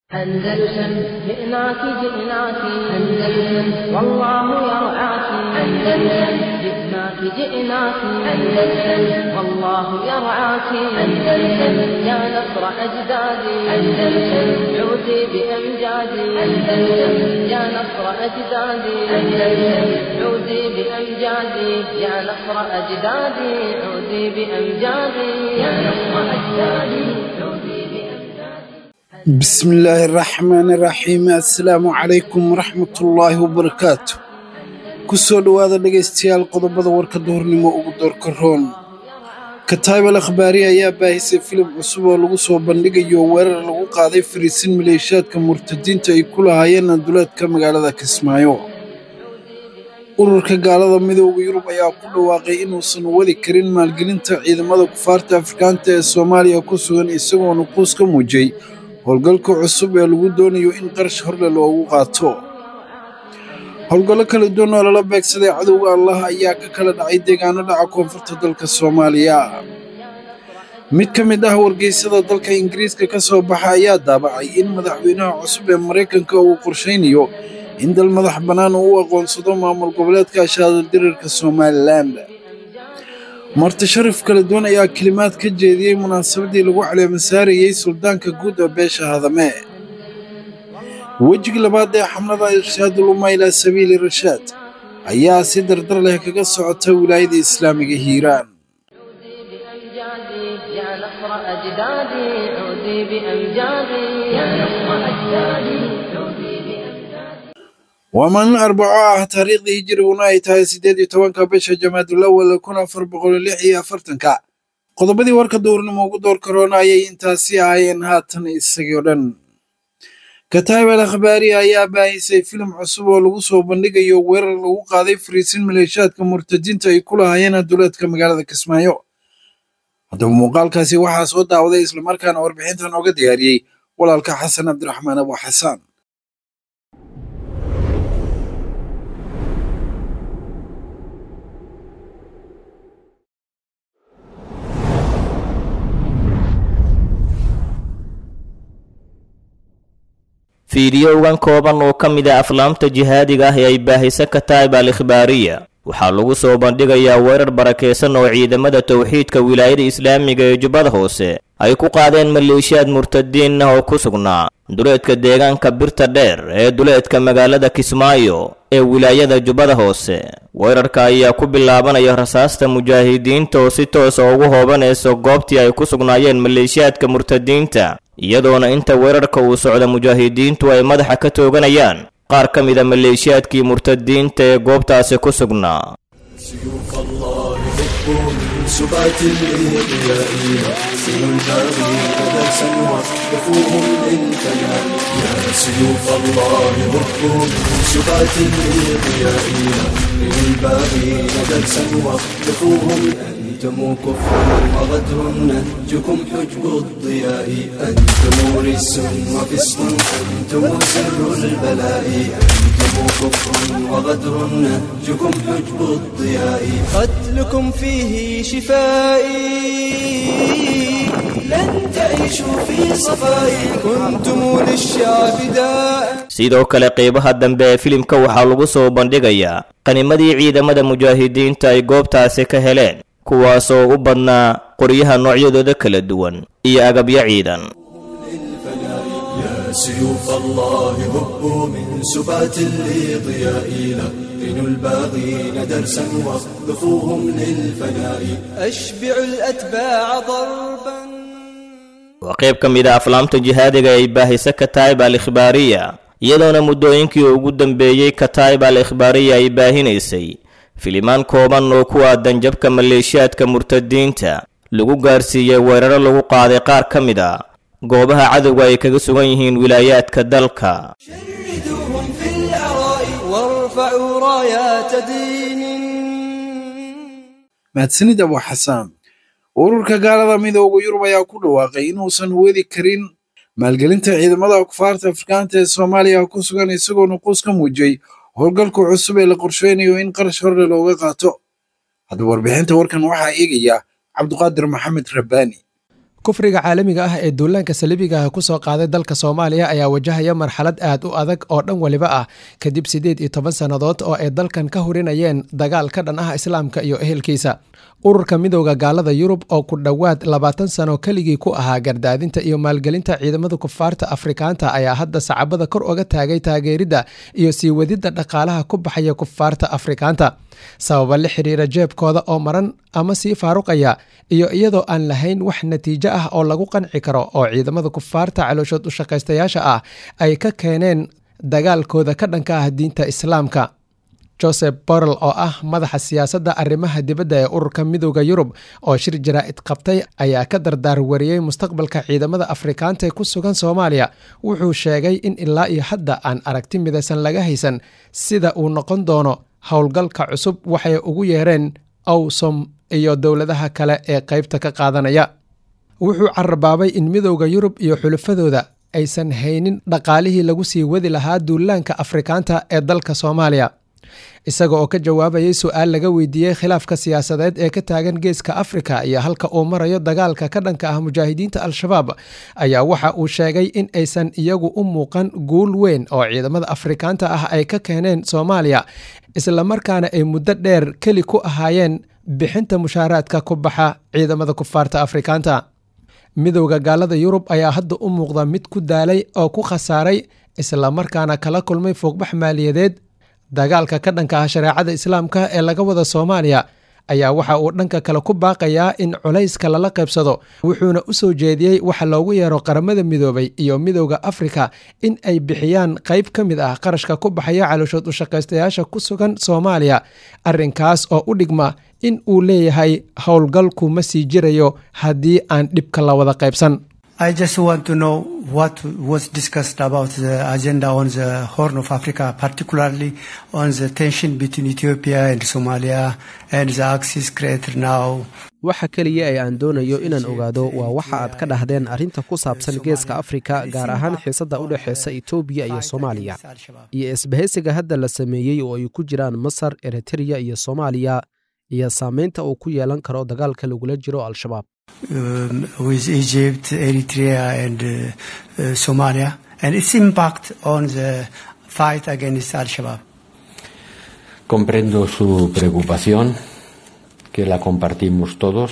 أندلسن جئناك جئناك أندلسن والله يرعاك أندلسن جئناك جئناك أندلسن والله يرعاك أندلسن يا نصر أجدادي أندلسن عودي بأمجادي أندلسن يا نصر أجدادي أندلسن عودي بأمجادي يا نصر أجدادي عودي بأمجادي يا نصر أجدادي عودي بأمجادي بسم الله الرحمن الرحيم assalaamu calaykum waraxmatullaahi wabarakaatu kusoo dhowaada dhegaystayaal qodobada warka duhurnimo ugu doorka roon kataybal akhbaari ayaa baahisay filim cusub oo lagu soo bandhigayo weerar lagu qaaday fariisin maleeshiyaadka murtadiinta ay ku lahaayeen duleedka magaalada kismaayo ururka gaalada midooda yurub ayaa ku dhawaaqay inuusan wadi karin maalgelinta ciidamada kufaarta afrikaanta ee soomaaliya ku sugan isagoo nuquus ka muujiyey howlgalka cusub ee lagu doonayo in qarash horle loogu qaato howlgallo kala duwan oo lala beegsaday cadowga allah ayaa ka kala dhacay deegaano dhaca koonfurta dalka soomaaliya mid ka mid ah wargeysada dalka ingiriiska ka soo baxa ayaa daabacay in madaxweynaha cusub ee maraykanka uu qorshaynayo in dal madax bannaan uu u aqoonsado maamul goboleedka shaadaldirirka somalilan marti sharaf kala duwan ayaa kelimaad ka jeediyey munaasabadii lagu caleemasaarayey suldaanka guud ee beesha hadame wejigii labaad ee xamlada irshaadul umma ilaa sabiili rashaad ayaa si dardar leh kaga socota wilaayada islaamiga hiiraan عودي بأمجادي يا نصر أجدادي عودي بأمجادي يا نصر أجدادي عودي بأمجادي waa maalin arbaco ah taariikhdii hijiriguna ay tahay siddeed iyo tobanka bisha jamaadul awal kun afar boqol lix iyo afartanka qodobadii warka duurnimo ugu door karoona ayay intaasi ahaayeen haatan isagii o dhan kataib al akhbaari ayaa baahisay filim cusub oo lagu soo bandhigayo weerar lagu qaaday fariisin maleeshiyaadka murtadiinta ay ku lahaayeen duleedka magaalada kismaayo haddaba muuqaalkaasi waxaa soo daawaday islamarkaana warbixintan ooga diyaariyey walaalka xasan cabdiraxmaan abu xasaan fiidiyowgan kooban oo ka mid ah aflaamta jihaadiga ah ee ay baahisa kataib al ikhbaariya waxaa lagu soo bandhigayaa weerar barakaysan oo ciidamada towxiidka wilaayada islaamiga ee jubbada hoose ay ku qaadeen maleeshiyaad murtadiin ah oo ku sugnaa duleedka deegaanka birta dheer ee duleedka magaalada kismaayo ee wilaayada jubbada hoose weerarka ayaa ku bilaabanaya rasaasta mujaahidiinta oo si toosa ugu hoobanayso goobtii ay ku sugnaayeen maleeshiyaadka murtadiinta iyadoona inta weerarka uu socda mujaahidiintu ay madaxa ka tooganayaan qaar ka mida maleeshiyaadkii murtadiinta ee goobtaasi ku sugnaa سيوف الله هبوا من سبات الإضياء سنوا الباغين درسا وقفوهم للفناء يا سيوف الله هبوا من سبات الإضياء سنوا الباغين درسا وقفوهم أنتم كفر وغدر نهجكم حجب الضياء أنتم رس وفسق أنتم سر البلاء أنتم كفر وغدر نهجكم حجب الضياء قتلكم فيه شفائي لن تعيشوا في صفاء كنتم للشعب داء sidoo kale qeybaha dambe ee filimka waxaa lagu soo bandhigayaa qanimadii ciidamada mujaahidiinta ay goobtaasi ka heleen kuwaasoo u badnaa qoryaha noocyadooda kala duwan iyo agabyo ciidan يا سيوف الله هبوا من سبات الإضياء لقنوا الباغين درسا واخذفوهم للفناء أشبعوا الأتباع ضربا waa qayb ka mid a aflaamta jihaadiga ay baahisa kataib al ikhbaariya iyadoona muddooyinkii ugu dambeeyey kataib al ikhbaariya ay baahinaysay filimaan kooban oo ku aadan jabka maleeshiyaadka murtadiinta lagu gaarsiiyey weeraro lagu qaaday qaar ka mid a goobaha cadowga ay kaga sugan yihiin wilaayaadka dalka شردوهم في العراء وارفعوا رايات دين mahadsanid abu xasaan ururka gaalada midooda yurub ayaa ku dhawaaqay inuusan wadi karin maalgelinta ciidamada kufaarta afrikaanta ee soomaaliya ku sugan isagoo nuquus ka muujiyey howlgalka cusub ee la qorsheynayo in qarash horle looga qaato haddaba warbixinta warkan waxaa eegaya cabduqaadir maxamed rabbaani kufriga caalamiga ah ee duulaanka saliibiga ah kusoo qaaday dalka soomaaliya ayaa wajahaya marxalad aad u adag oo dhan weliba ah kadib siddeed iyo toban sannadood oo ay dalkan ka hurinayeen dagaal ka dhan ah islaamka iyo ehelkiisa ururka midowda gaalada yurub oo ku dhowaad labaatan sano keligii ku ahaa gardaadinta iyo maalgelinta ciidamada kufaarta afrikaanta ayaa hadda sacabada kor oga taagay taageeridda iyo sii wadidda dhaqaalaha ku baxaya kufaarta afrikaanta sababa la xiriira jeebkooda oo maran ama sii faaruqaya iyo iyadoo aan lahayn wax natiijo ah oo lagu qanci karo oo ciidamada kufaarta calooshood u shaqaystayaasha ah ay ka keeneen dagaalkooda ka dhanka ah diinta islaamka joseph borrell oo ah madaxa siyaasadda arrimaha dibadda ee ururka midowda yurub oo shir jaraa'id qabtay ayaa ka dardaar wariyey mustaqbalka ciidamada afrikaanta ee ku sugan soomaaliya wuxuu sheegay in ilaa iyo hadda aan aragti midaysan laga haysan sida uu noqon doono howlgalka cusub waxay ugu yeereen awsom iyo dowladaha kale ee qaybta ka qaadanaya wuxuu carabaabay in midowda yurub iyo xulafadooda aysan haynin dhaqaalihii lagu sii wadi lahaa duulaanka afrikaanta ee dalka soomaaliya isaga oo ka jawaabayay su-aal laga weydiiyey khilaafka siyaasadeed ee ka taagan geeska afrika iyo halka uu marayo dagaalka ka dhanka ah mujaahidiinta al-shabaab ayaa waxa uu sheegay in aysan iyagu u muuqan guul weyn oo ciidamada afrikaanta ah ay ka keeneen soomaaliya islamarkaana ay muddo dheer keli ku ahaayeen bixinta mushaaraadka ku baxa ciidamada kufaarta afrikaanta midowda gaalada yurub ayaa hadda u muuqda mid ku daalay oo ku khasaaray islamarkaana kala kulmay foogbax maaliyadeed dagaalka ka dhanka ah shareecada islaamka ee laga wada soomaaliya ayaa waxa uu dhanka kale ku baaqayaa in culayska lala qaybsado wuxuuna u soo jeediyey waxa loogu yeero qaramada midoobay iyo midowda afrika in ay bixiyaan qayb ka mid ah qarashka ku baxaya calooshood u shaqaystayaasha ku sugan soomaaliya arrinkaas oo u dhigma in uu leeyahay howlgalku ma sii jirayo haddii aan dhibka la wada qaybsan I just want to know what was discussed about the agenda on the Horn of Africa, particularly on the tension between Ethiopia and Somalia and the axis created now. waxa keliya ee aan doonayo inaan ogaado waa waxa aad ka dhahdeen arrinta ku saabsan geeska afrika gaar ahaan xiisadda u dhexeysa etoobiya iyo soomaaliya iyo isbahaysiga hadda la sameeyey oo ay ku jiraan masar eritreya iyo soomaaliya iyo saameynta uu ku yeelan karo dagaalka lagula jiro al-shabaab um, with Egypt, Eritrea, and uh, uh, Somalia, and its impact on the fight against Al Shabaab. Comprendo su preocupación, que la compartimos todos.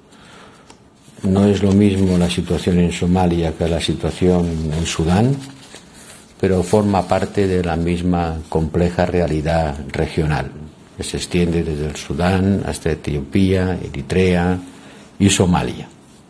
No es lo mismo la situación en Somalia que la situación en Sudán, pero forma parte de la misma compleja realidad regional, que se extiende desde el Sudán hasta Etiopía, Eritrea, iyo soomaaliya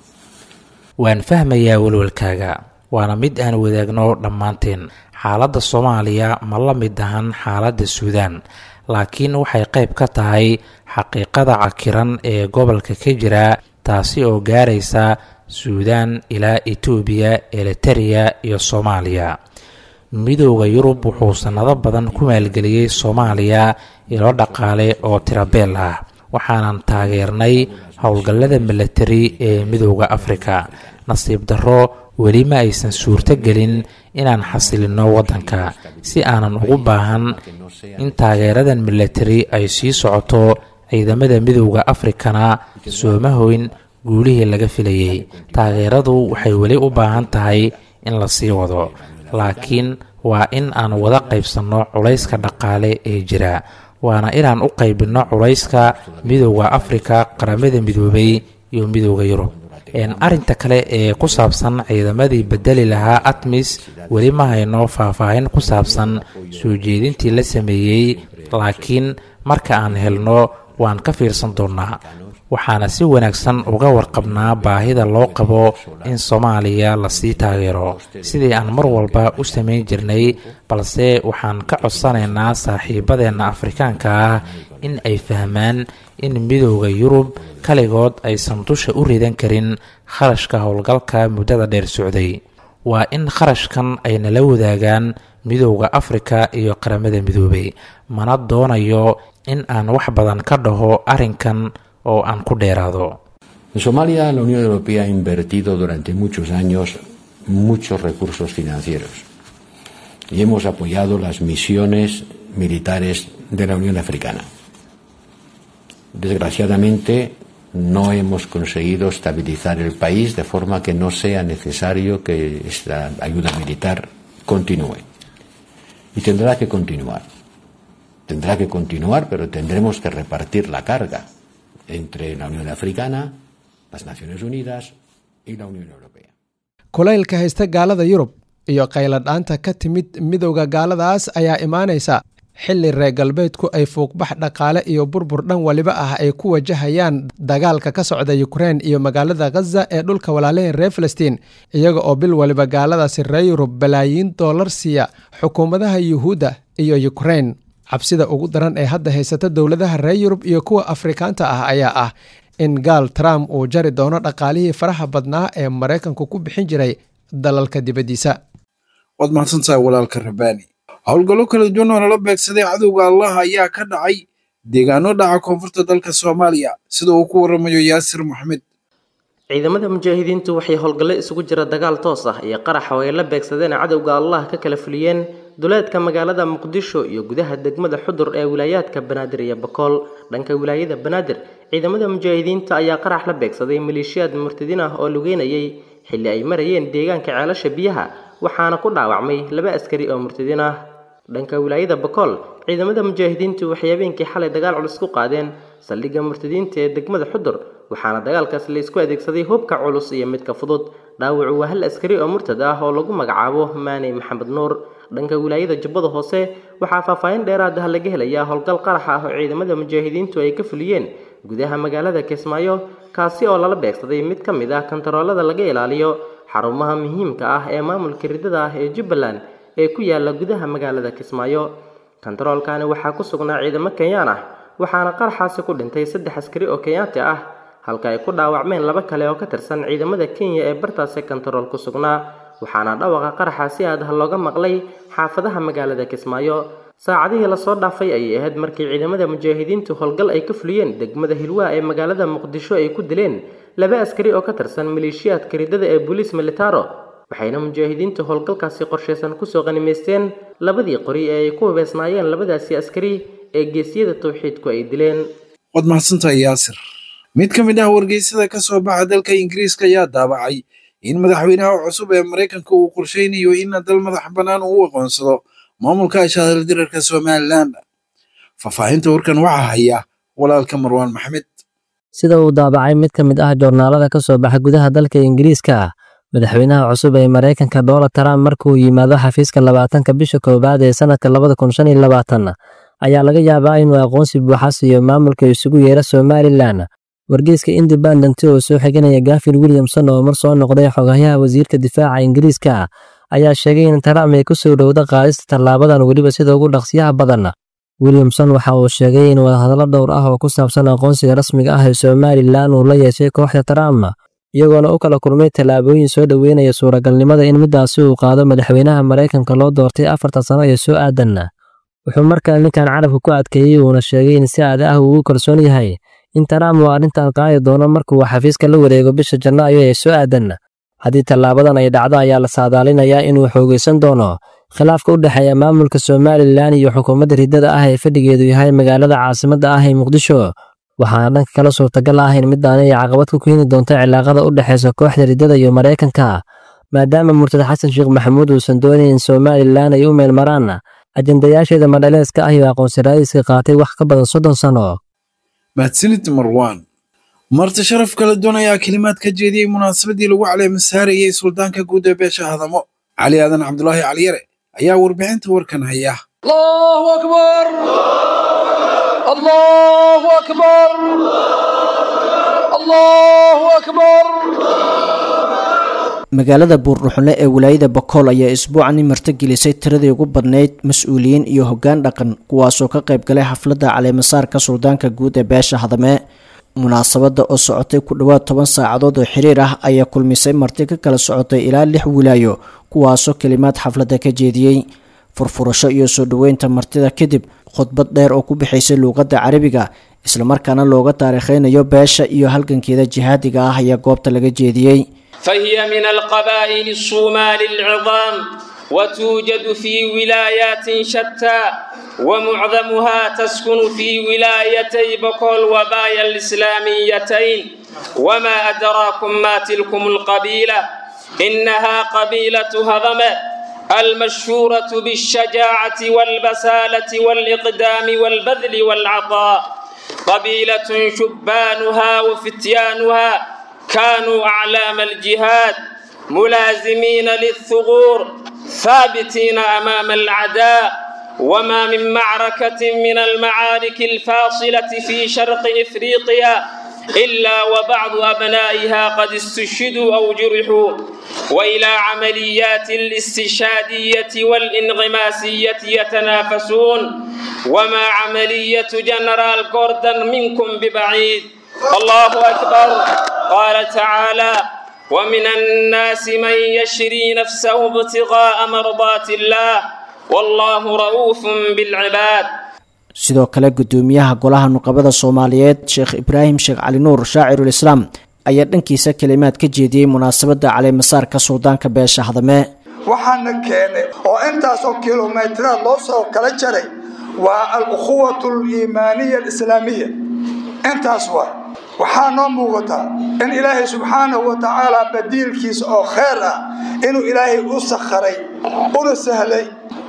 waan fahmayaa welwelkaaga waana mid aan wadaagno dhammaanteen xaaladda soomaaliya ma la mid ahan xaaladda suudaan laakiin waxay qayb ka tahay xaqiiqada cakiran ee gobolka ka jira taasi oo gaaraysa suudaan ilaa etoobiya elitereya iyo soomaaliya midowda yurub wuxuu sannado badan ku maalgeliyey soomaaliya ilo dhaqaale oo tirabeel ah waxaanan taageernay howlgallada milatari ee midowda afrika nasiib darro weli ma aysan suurto gelin inaan xasilinno waddanka si aanan ugu baahan in taageeradan milatari ay sii socoto ciidamada midowda afrikana sooma hoyn guulihii laga filayey taageeradu waxay weli u baahan tahay in la sii wado laakiin waa in aan wada qaybsanno culayska dhaqaale ee jira waana inaan u qaybinno culayska midowda afrika qaramada midoobay iyo midowda yurub arrinta kale ee ku saabsan ciidamadii bedeli lahaa atmis weli ma hayno faahfaahin ku saabsan soo jeedintii la sameeyey laakiin marka aan helno waan ka fiirsan doonnaa waxaana si wanaagsan uga warqabnaa baahida loo qabo in soomaaliya lasii taageero sidii aan mar walba u samayn jirnay balse waxaan ka codsanaynaa saaxiibadeenna afrikaanka ah in ay fahmaan in midowda yurub kaligood aysan dusha u ridan karin kharashka howlgalka muddada dheer socday waa in kharashkan ay nala wadaagaan midowda afrika iyo qaramada midoobay mana doonayo in aan wax badan ka dhaho arrinkan oo aan ku dheeraado En Somalia la Unión Europea ha invertido durante muchos años muchos recursos financieros y hemos apoyado las misiones militares de la Unión Africana. Desgraciadamente, no hemos conseguido estabilizar el país de forma que no sea necesario que esta ayuda militar continúe. Y tendrá que continuar. Tendrá que continuar, pero tendremos que repartir la carga entre la Unión Africana, las Naciones Unidas y la Unión Europea. kulaylka haysta gaalada yurub iyo qayladhaanta ka timid midowda gaaladaas ayaa imaanaysa xilli reer galbeedku ay fuuqbax dhaqaale iyo burbur dhan waliba ah ay ku wajahayaan dagaalka ka socda yukrein iyo magaalada khaza ee dhulka walaalaheen reer falastiin iyaga oo bil waliba gaaladaasi reer yurub balaayiin doolar siiya xukuumadaha yuhuudda iyo yukrein cabsida ugu daran ee hadda haysata dowladaha reer yurub iyo kuwa afrikaanta ah ayaa ah in gaal trump uu jari doono dhaqaalihii faraha badnaa ee maraykanku ku bixin jiray dalalka dibaddiisa waad mahadsantahay walaalka rabaani howlgallo kala duwan oo lala beegsaday cadowga allah ayaa ka dhacay deegaano dhaca koonfurta dalka soomaaliya sida uu ku waramayo yaasir maxmed ciidamada mujaahidiintu waxay howlgallo isugu jira dagaal toos ah iyo qarax oo ay la beegsadeen cadowga allah ka kala fuliyeen duleedka magaalada muqdisho iyo gudaha degmada xudur ee wilaayaadka banaadir iyo bakool dhanka wilaayada banaadir ciidamada mujaahidiinta ayaa qarax la beegsaday maleeshiyaad murtadiin ah oo lugeynayay xilli ay marayeen deegaanka ceelasha biyaha waxaana ku dhaawacmay laba askari oo murtadiin ah dhanka wilaayada bakool ciidamada mujaahidiintu waxay habeenkii xalay dagaal culus ku qaadeen saldhigga murtadiinta ee degmada xudur waxaana dagaalkaas la isku adeegsaday hubka culus iyo midka fudud dhaawacu waa hal askari oo murtad ah oo lagu magacaabo maaney maxamed nuur dhanka wilaayada jubbada hoose waxaa faahfaahin dheeraad ah laga helayaa howlgal qarax ah oo ciidamada mujaahidiintu ay ka fuliyeen gudaha magaalada kismaayo kaasi oo lala beegsaday mid ka mid ah kantaroolada laga ilaaliyo xarumaha muhiimka ah ee maamulka ridada ah ee jubbaland ee ku yaala gudaha magaalada kismaayo kantaroolkani waxaa ku sugnaa ciidamo kenyaan ah waxaana qaraxaasi ku dhintay saddex askari oo kenyaati ah halka ay ku dhaawacmeen laba kale oo ka tirsan ciidamada kenya ee bartaasi kantarool ku sugnaa waxaana dhawaqa qaraxa si aad ah looga maqlay xaafadaha magaalada kismaayo saacadihii lasoo dhaafay ayay ahayd markii ciidamada mujaahidiintu howlgal ay ka fuliyeen degmada hilwaa ee magaalada muqdisho ay ku dileen laba askari oo ka tirsan maleeshiyaadka ridada ee booliis militaro waxayna mujaahidiintu howlgalkaasi qorshaysan kusoo qanimaysteen labadii qori ee ay ku hubeysnaayeen labadaasi askari ee geesiyada tawxiidku ay dileen waad mahadsantahay yaasir mid ka mid ah wargeysada ka soo baxa dalka ingiriiska ayaa daabacay in madaxweynaha cusub ee maraykanka uu qorsheynayo in dal madax bannaan uu aqoonsado maamulka ashaadir dirarka somalilan faahfaahinta warkan waxaa haya walaalka marwaan maxmed sida uu daabacay mid ka mid ah joornaalada ka soo baxa gudaha dalka ingiriiska madaxweynaha cusub ee maraykanka donald trump markuu yimaado xafiiska labaatanka bisha koowaad ee sanadka labada kun shan iyo labaatan ayaa laga yaabaa inuu aqoonsi buuxa siiyo maamulka isugu yeera somalilan wargeyska independent oo soo xiganaya gafin williamson oo mar soo noqday xogayaha wasiirka difaaca ingiriiska ayaa sheegay in trump ay ku soo dhowda qaadista tallaabadan weliba sida ugu dhaqsiyaha badan williamson waxa uu sheegay in wadahadallo dhowr ah oo ku saabsan aqoonsiga rasmiga ah ee somalilan uu la yeeshay kooxda trump iyagoona u kala kulmay tallaabooyin soo dhoweynaya suuragalnimada in midaasi uu qaado madaxweynaha maraykanka loo doortay afartan sano ee soo aadan wuxuu markale ninkan carabka ku adkeeyey uuna sheegay in si aad ah uu ugu kalsoon yahay in trump uu arrintan qaadi doono markuu xafiiska la wareego bisha janaayo ee soo aadan haddii tallaabadan ay dhacdo ayaa la saadaalinayaa inuu xoogaysan doono khilaafka u dhexeeya maamulka somalilan iyo xukuumadda riddada ah ee fadhigeedu yahay magaalada caasimadda ah ee muqdisho waxaana dhanka kala suurtagal ah in midaani ay caqabad ku keeni doonto cilaaqada u dhexaysa kooxda riddada iyo maraykanka maadaama murtad xasan sheekh maxamuud uusan doonayn in somalilan ay u meelmaraan ajendayaasheeda madhaleeska ah iyo aqoonsi raadiska qaatay wax ka badan soddon sano mahadsanid marwaan marti sharaf kala duwan ayaa kelimaad ka jeediyey munaasabadii lagu caleemasaarayey suldaanka guud ee beesha hadamo cali aadan cabdulaahi caliyare ayaa warbixinta warkan haya الله أكبر الله أكبر الله أكبر magaalada buurdhuxune ee wilaayada bakool ayaa isbuucani martigelisay tiradii ugu badnayd mas-uuliyiin iyo hoggaan dhaqan kuwaasoo ka qayb galay xafladda caleemasaarka suldaanka guud ee beesha hadame munaasabadda oo socotay ku dhowaad toban saacadood oo xiriir ah ayaa kulmisay marti ka kala socotay ilaa lix wilaayo kuwaasoo kelimaad xafladda ka jeediyey furfurasho iyo soo dhoweynta martida kadib khudbad dheer oo ku bixaysay luuqadda carabiga islamarkaana looga taariikheynayo beesha iyo halgankeeda jihaadiga ah ayaa goobta laga jeediyey فهي من القبائل الصومال العظام وتوجد في ولايات شتى ومعظمها تسكن في ولايتي بكول وبايا الإسلاميتين وما أدراكم ما تلكم القبيلة إنها قبيلة هضمة المشهورة بالشجاعة والبسالة والإقدام والبذل والعطاء قبيلة شبانها وفتيانها كانوا أعلام الجهاد ملازمين للثغور ثابتين أمام العداء وما من معركة من المعارك الفاصلة في شرق إفريقيا إلا وبعض أبنائها قد استشهدوا أو جرحوا وإلى عمليات الاستشهادية والانغماسية يتنافسون وما عملية جنرال جوردن منكم ببعيد الله أكبر قال تعالى ومن الناس من يشري نفسه ابتغاء مرضات الله والله رؤوف بالعباد sidoo kale gudoomiyaha golaha nuqabada soomaaliyeed sheekh ibraahim sheekh cali nuur shaacirul islaam ayaa dhankiisa kalimaad ka jeediyey munaasabadda caleemasaarka suldaanka beesha hadame waxaana keenay oo intaasoo kilomitiraad loo soo kala jaray waa al-ukhuwatu aliimaaniya alislaamiya intaas waa waxaa noo muuqataa in ilaahay subxaanahu wa tacaala badiilkiisa oo kheyr ah inuu ilaahay u sakharay una sahlay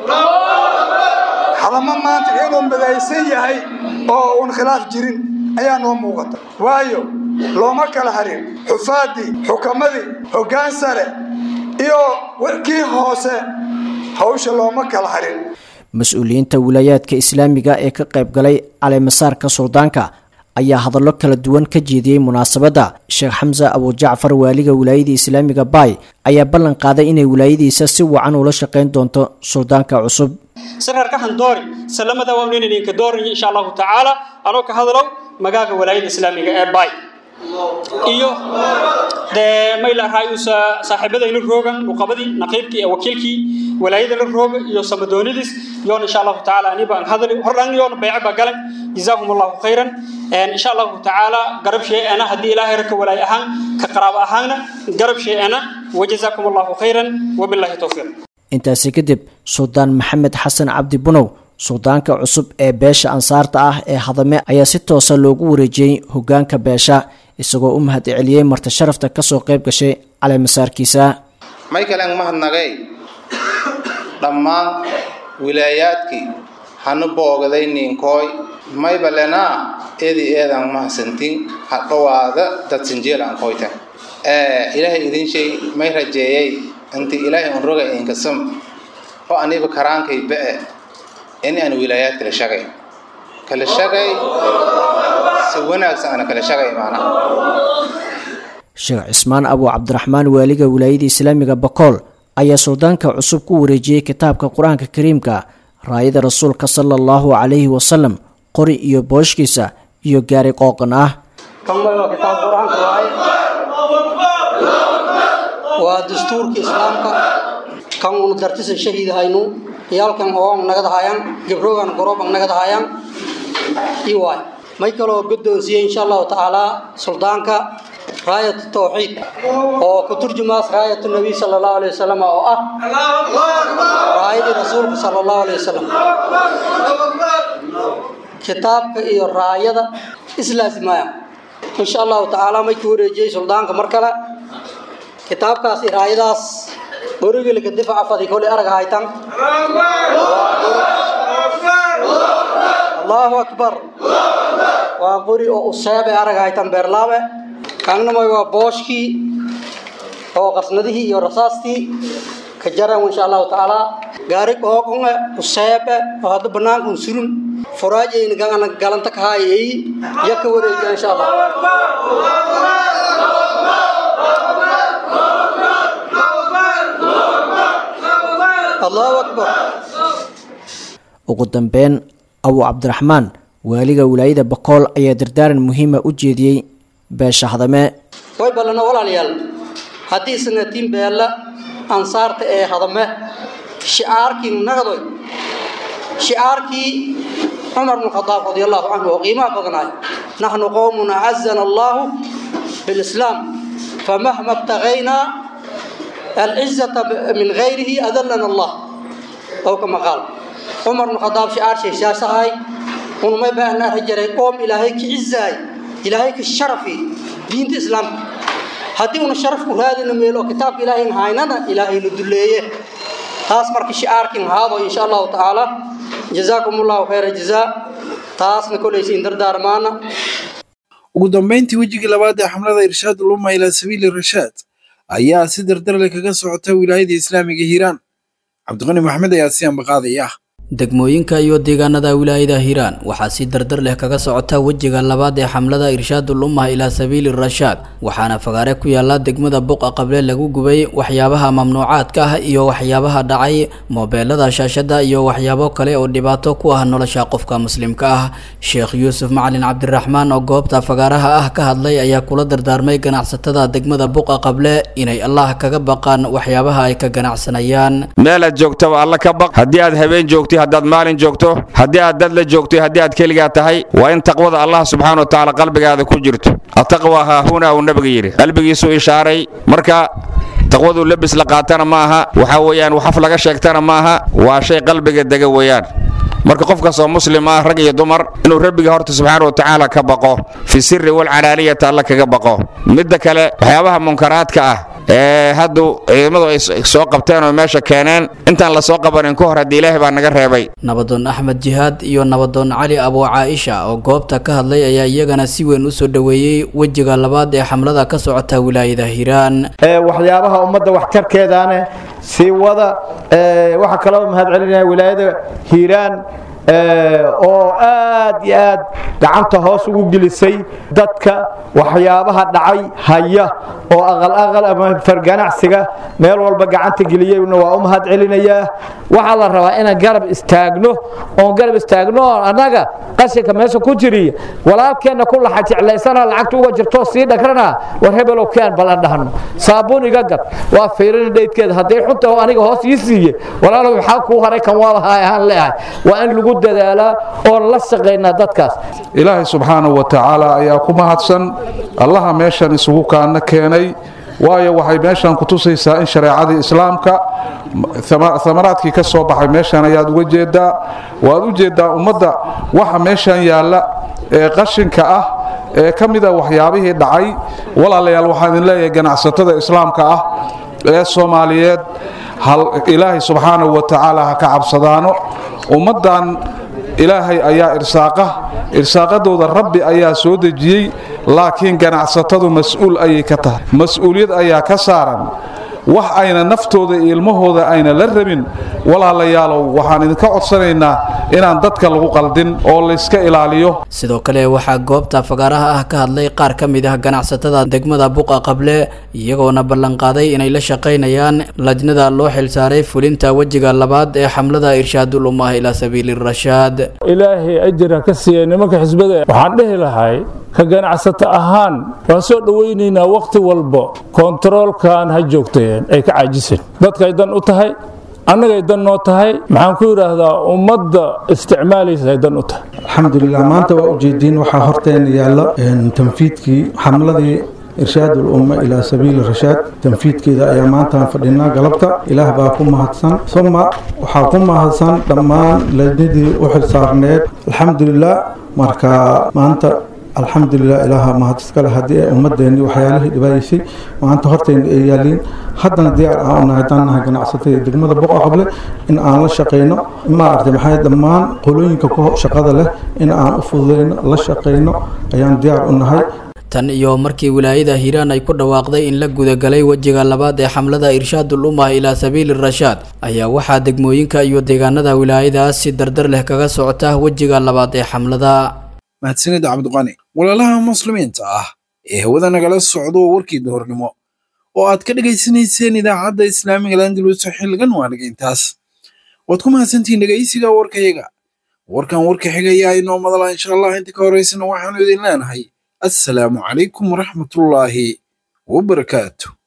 hadama maanta inuu midaysan yahay oo uun khilaaf jirin ayaa noo muuqata waayo looma kala harin xufaadii xukamadii hoggaan sare iyo kii hoose hawsha looma kala harin mas-uuliyiinta wilaayaadka islaamiga ee ka qayb galay caleemasaarka suldaanka ayaa hadallo kala duwan ka jeediyey munaasabadda sheekh xamse abujacfar waaliga wilaayadii islaamiga baay ayaa ballan qaaday inay wilaayadiisa si wacan ula shaqayn doonto suldaanka cusub sararka handoori salamada waa inaynan idinka doorin insha allahu tacaala anoo ka hadalow magaaga walaayada islaamiga ee baay iyo dee mayla raayusa saaxiibadayna roogan nuqabadii naqiibkii ee wakiilkii walaayadana rooga iyo samadoonidis yoon insha allahu tacaala aniba aan hadali hordhan yoon bayce ba galan jazaakum allahu khayran insha allahu tacaala garab shee'ana haddii ilaahay raka walaay ahaan ka qaraabo ahaanna garab shee'ana wajazaakum allahu khayran wabillahi towfiiq intaasi kadib suldaan maxamed xasan cabdi bunow suldaanka cusub ee beesha ansaarta ah ee hadame ayaa si toosa loogu wareejiyey hogaanka beesha isagoo u mahad celiyey marti sharafta kasoo qayb gashay caleemasaarkiisa maykaleen mahadnagay dhammaan wilaayaadkii hanu boogaday niinkooy maybalenaa eedi eedan mahadsantin hadhowaada dad sinjeel aan koytan ilaahay idin shay may rajeeyay inti ilaahay un roga inkasam oo aniba karaankay ba'e in aan wilaayaad kala shagay kala shagay si wanaagsan ana kala shagay maana sheekh cismaan abu cabdiraxmaan waaliga wilaayada islaamiga bakool ayaa suldaanka cusub ku wareejiyey kitaabka qur-aanka kariimka raayada rasuulka sala allahu calayhi wasalam qori iyo booshkiisa iyo gaari qooqan ah waa dastuurka islaamka kan una dartisan shahiidahaynu yaalkan oon nagadahayaan gabroogan gorooban nagadahayaan i waay may kaloo guddoonsiiyey insha allahu tacaala suldaanka raayat tawxiid oo ku turjumaas raayat nabiy sala allahu alayhi wasalam oo ah raayadii rasuulka sala allahu alayhi wasalam kitaabka iyo raayada islaasimaaya insha allahu tacaala may ku wareejiyey suldaanka mar kale kitaabkaas iyo raayadaas borigilka difaca fadi kolay arag haytan allahu akbar waa qori oo useebe arag haytan beerlaabe kangnamay waa booshkii oo qasnadihii iyo rasaastii ka jaran insha allahu tacaala gaari qooqonge useebe oo hadda banaankan surun furaajayna gangana galanta ka haayay ya ka wareejiya insha allah allahu akbar ugu dambeyn abu cabdiraxmaan waaliga wilaayada bakool ayaa dardaaran muhiima u jeediyey beesha hadame way ballana walaalayaal haddii sanatiin beella ansaarta ee hadame shicaarkii nagadoy shicaarkii cumar bn khadaab radi allahu canhu oo qiimaha badnaay naxnu qowmun acazana allahu bilislaam famahma ibtagaynaa alcizata min gayrihi adallana allah ow kama qaal cumar bnu khadaab shicaar sheeshaasahay unumay baa ana rajaray qoom ilaahay ka cizaay ilaahay ka sharafi diinta islaamka haddii una sharafku raadina meelo kitaabka ilaahay haynana ilaahayna duleeye taas marka shicaarkin haado insha allahu tacaala jazaakum allahu khayra jazaa taasna kolaysiin dardaarmaana ugu dambayntii wejigii labaad ee xamlada irshaad ulumma ilaa sabiili rashaad ayaa si dardarle kaga socota wilaayada islaamiga hiiraan cabdiqani maxamed ayaa si ambaqaadaya degmooyinka iyo deegaanada wilaayada hiiraan waxaa si dardar leh kaga socota wejiga labaad ee xamlada irshaadul ummah ilaa sabiili rashaad waxaana fagaare ku yaala degmada buqa qable lagu gubay waxyaabaha mamnuucaadka ah iyo waxyaabaha dhacay moobeelada shaashada iyo waxyaabo kale oo dhibaato ku ah nolosha qofka muslimka ah sheekh yuusuf macalin cabdiraxmaan oo goobta fagaaraha ah ka hadlay ayaa kula dardaarmay ganacsatada degmada buqa qable inay allah kaga baqaan waxyaabaha ay ka ganacsanayaan meelaad joogtaba alla ka baq haddii aad habeen joogtay haddaad maalin joogto haddii aad dad la joogto haddii aad keligaa tahay waa in taqwada allah subxaana wa tacaala qalbigaada ku jirto ataqwa haahuna uu nabiga yidhi qalbigiisuu ishaaray marka taqwaduu lebis la qaatana ma aha waxaa weeyaan waxaf laga sheegtana ma aha waa shay qalbiga dega weeyaan marka qof kastoo muslim ah rag iyo dumar inuu rabbiga horta subxaana wa tacaala ka baqo fi sirri walcalaaniyata alla kaga baqo midda kale waxyaabaha munkaraadka ah ee haddu ciidamadu ay soo qabteen oo meesha keeneen intaan la soo qabanin ka hor haddii ilaahay baa naga reebay nabadoon axmed jihaad iyo nabadoon cali abuu caaisha oo goobta ka hadlay ayaa iyagana si weyn u soo dhoweeyey wejiga labaad ee xamlada ka socota wilaayada hiiraan waxyaabaha ummadda waxtarkeedaane sii wada waxaa kaloo mahad celinaya wilaayada hiiraan oo aad iyo aad gacanta hoos ugu gelisay dadka waxyaabaha dhacay haya oo aqal aqal ama farganacsiga meel walba gacanta geliyeyna waa u mahad celinayaa waxaa la rabaa inaan garab istaagno oon garab istaagno oo annaga qashinka meesha ku jiriya walaalkeenna ku laxa jeclaysana lacagta uga jirto sii dhagrana war hebelow keen bal aan dhahno saabuun iga gad waa fiirin dheydkeeda hadday xunta oo aniga hoos ii siiye walaalow maxaa kuu haray kan waa lahaa ahaan leeyahay waa in lagu dadaalaa oon la shaqaynaa dadkaas ilaahay subxaanahu wa tacaala ayaa ku mahadsan allaha meeshan isugu kaana keenay waayo waxay meeshan ku tusaysaa in shareecadii islaamka amaraadkii ka soo baxay meeshan ayaad uga jeedaa waad u jeedaa ummadda waxa meeshan yaalla ee qashinka ah ee ka mida waxyaabihii dhacay walaalayaal waxaan idin leeyahay ganacsatada islaamka ah ee soomaaliyeed ilaahay subxaanahu wa tacaala ha ka cabsadaano ummaddan ilaahay ayaa irsaaqa irsaaqadooda rabbi ayaa soo dejiyey laakiin ganacsatadu mas-uul ayay ka tahay mas-uuliyad ayaa ka saaran wax ayna naftooda iyo ilmahooda ayna la rabin walaalayaalow waxaan idinka codsanaynaa inaan dadka lagu qaldin oo layska ilaaliyo sidoo kale waxaa goobta fagaaraha ah ka hadlay qaar ka mid ah ganacsatada degmada buqa qable iyagoona ballanqaaday inay la shaqaynayaan lajnada loo xilsaaray fulinta wejiga labaad ee xamlada irshaadul ummah ilaa sabiili rashaad ilaahay ajira ka siiya nimanka xisbada waxaan dhihi lahay ka ganacsato ahaan waan soo dhowaynaynaa wakhti walba kontaroolkan ha joogteen ay ka caajiseen dadkay dan u tahay annagay dan noo tahay maxaan ku yidhaahdaa ummadda isticmaalaysa ay dan u tahay alxamdulilah maanta waa ujeediin waxaa horteena yaalla tanfiidkii xamladii irshaad ulumma ilaa sabiili rashaad tanfiidkeeda ayaa maantaan fadhinaa galabta ilaah baa ku mahadsan suma waxaa ku mahadsan dhammaan lajnadii u xilsaarneed alxamdulilah marka maanta alxamdulilah ilaaha mahad iskale haddii ay ummadeenii waxyaalihii dhibaayeysay maanta horteena ay yaaliin haddana diyaar aan unahay haddaan nahay ganacsatada degmada boqa qable in aan la shaqayno maaragtay maxay dhammaan qolooyinka ku shaqada leh in aan u fududayno la shaqayno ayaan diyaar u nahay tan iyo markii wilaayada hiiraan ay ku dhawaaqday in la gudagalay wejiga labaad ee xamlada irshaadul ummah ilaa sabiili rashaad ayaa waxaa degmooyinka iyo deegaanada wilaayadaas si dardar leh kaga socota wejiga labaad ee xamlada mahadsanid cabdiqani walaalaha muslimiinta ah ee hawada nagala socdo warkii duhurnimo oo aad ka dhegaysanayseen idaacadda islaamiga landalus xilligan waaniga intaas waad ku mahadsantihiin dhegaysiga warkayaga warkan warka xigayaa inoo madala insha allah inta ka horaysana waxaanu idin leenahay assalaamu calaykum waraxmatullaahi wabarakaatu